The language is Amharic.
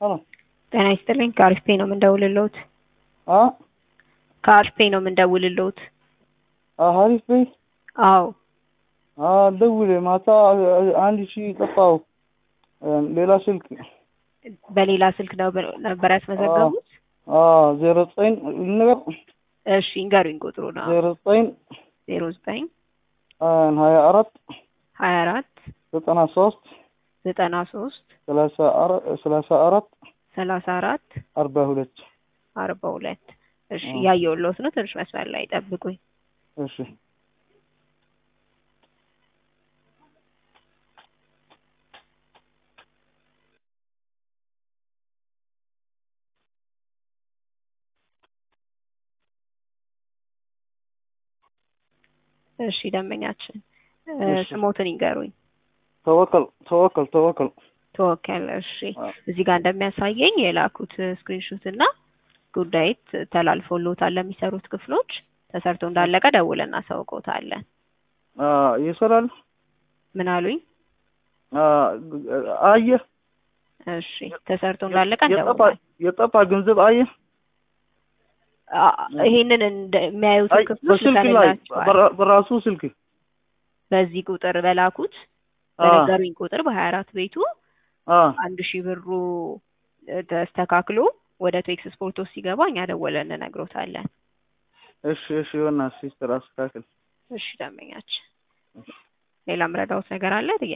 ሄሎ ጤና ይስጥልኝ። ከአሪፍ ፔ ነው የምንደውልልዎት። አ ከአሪፍ ፔ ነው የምንደውልልዎት። አሪፍ በይ አዎ አ ደውሌ ማታ አንድ ሺህ ጠፋው። ሌላ ስልክ በሌላ ስልክ ነው ነበር ያስመዘገቡት? አ ዜሮ ዘጠኝ ነገር እሺ ንገሩኝ። ቁጥሩ ነው ዜሮ ዘጠኝ ዜሮ ዘጠኝ ሀያ አራት ሀያ አራት ዘጠና ሶስት ዘጠና ሶስት ሰላሳ አራት ሰላሳ አራት ሰላሳ አራት አርባ ሁለት አርባ ሁለት እሺ እያየሁልዎት ነው። ትንሽ መስመር ላይ ጠብቁኝ። እሺ እሺ ደንበኛችን እሺ። ስሞትን ይንገሩኝ። ተወከል ተወከል ተወከል ተወከል እሺ አዎ። እዚህ ጋር እንደሚያሳየኝ የላኩት ስክሪንሾት እና ጉዳይት ተላልፎልዎታል ለሚሰሩት ክፍሎች ተሰርቶ እንዳለቀ ደውለን እናሳውቅዎታለን። አ ይሰራል ምን አሉኝ? አ አየህ እሺ ተሰርቶ እንዳለቀ የጠፋ እንደውላለን። የጠፋ ገንዘብ አየህ አ- ይሄንን እንደሚያዩት አይ ክፍሎች በስልክ ላይ ልከንላቸዋል። በራ- በራሱ ስልክ በዚህ ቁጥር በላኩት አ በነገሩኝ ቁጥር በሀያ አራት ቤቱ አ አንድ ሺህ ብሩ ተስተካክሎ ወደ ቴክስ ስፖርቶስ ሲገባ እኛ ደወለን እንነግሮታለን። እሺ እሺ ይሆናል ሲስተር አስተካክል እሺ ደንበኛችን ሌላ ምረዳውት ነገር አለ?